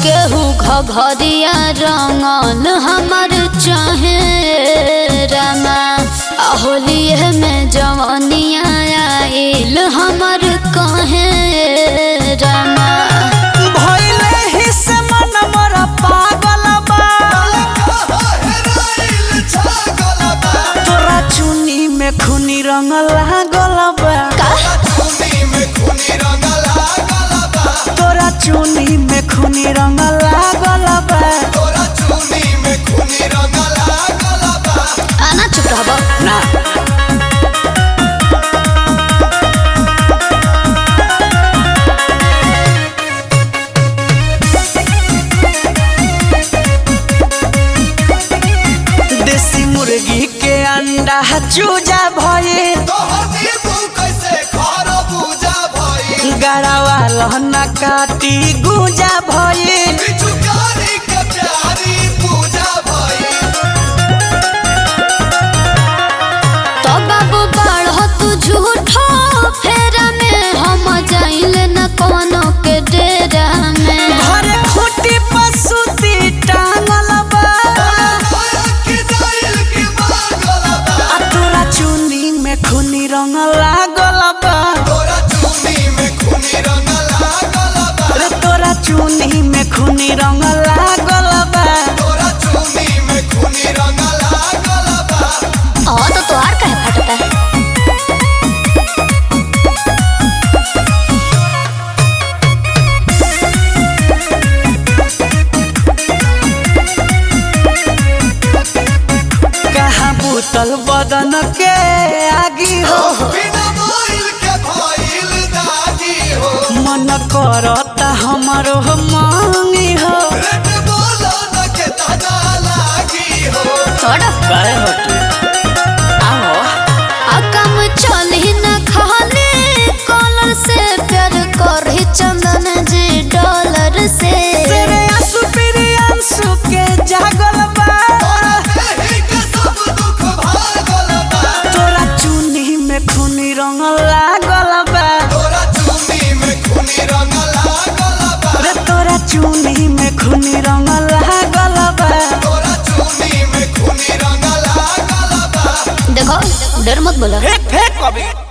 केहू घघरिया रंगल हमर चाहे रमा होलिए में जवनिया आइल हमर कहे रमा भइले ही से मन मोरा पागल बा तोरा चुनी में खूनी रंग लागल बा तोरा चुनी में खूनी रंग लागल बा आना चुप रहब ना देसी मुर्गी के अंडा चूजा भइल गड़ावा लहना काटी गुजा भइल तो बाबू बाढ़ तू झूठो फेरा में हम जाइल न कोनो के डेरा में घरे खूटी पसुती टांगल बा आ तोरा चुनी में खूनी रंग लागल बा रे तोरा चुनी में खूनी रंग लागल बा हाँ तो तोहार कहे फटता है कहाँ बूतल बदन के आगी हो मन करता हमरो मांगी हो थोड़ा काहे हटी आओ आ काम चली न खाली कॉलर से प्यार करही चंदन जी डॉलर से तेरे आंसू पीरी आंसू के जागल बा तोरा चुनी में खूनी रंग लागल बा रे तोरा चुनी में खूनी रंग लागल बा देखो डर मत बोलो फेंक फेंक कभी